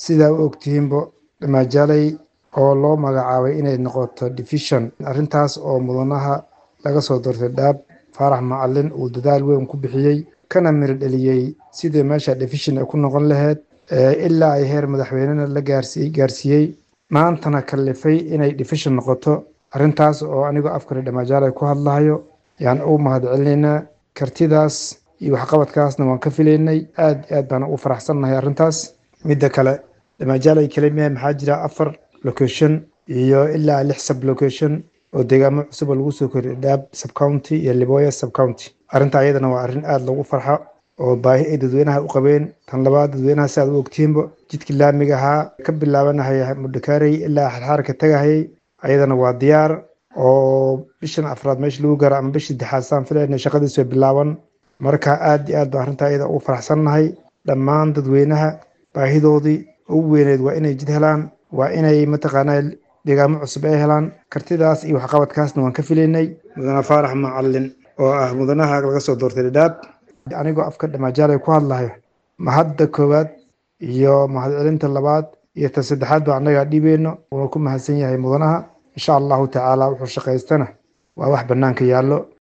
sidaa u ogtihiinbo dhamaajaley oo loo magacaabay inay noqoto division arrintaas oo mudanaha laga soo doortay dhaab faarax macalin uu dadaal weyn ku bixiyey kana miro dheliyey sidii meesha division ay ku noqon lahayd ilaa ay heer madaxweynena la gaarsiiyey gaarsiiyey maantana kallifay inay division noqoto arrintaas oo anigoo afkale dhamaajaley ku hadlahayo yaan u mahad celinaynaa kartidaas iyo waxqabadkaasna waan ka filaynay aad iyo aad baan ugu faraxsannahay arrintaas midda kale dhamaajaley kelimiya maxaa jira afar location iyo ilaa lix sub location oo deegaamo cusub oo lagu soo koriyo dhaab subcounty iyo liboya subcounty arrinta ayadana waa arrin aada lagu farxo oo baahi ay dadweynaha u qabeen tan labaad dadweynaha si aad u ogtihiinba jidkii laamiga ahaa ka bilaabanahaya mudhakaarey ilaa xarxaarka tagahayay ayadana waa diyaar oo bishan afraad meesha lagu gaaro ama bishii saddexaad saan filayna shaqadiisu way bilaaban marka aad iyo aad baan arrinta ayada ugu faraxsannahay dhammaan dadweynaha baahidoodii ugu weyneed waa inay jid helaan waa inay mataqaanaa deegaamo cusub ay helaan kartidaas iyo waxqabadkaasna waan ka filaynay mudane faarax macalin oo ah mudanaha laga soo doortay dhadhaab anigoo afka dhamaajaale ku hadlahayo mahadda koowaad iyo mahadcelinta labaad iyo ta saddexaad ba annagaa dhiibeyno wuuna ku mahadsan yahay mudanaha insha allahu tacaala wuxuu shaqaystana waa wax bannaanka yaallo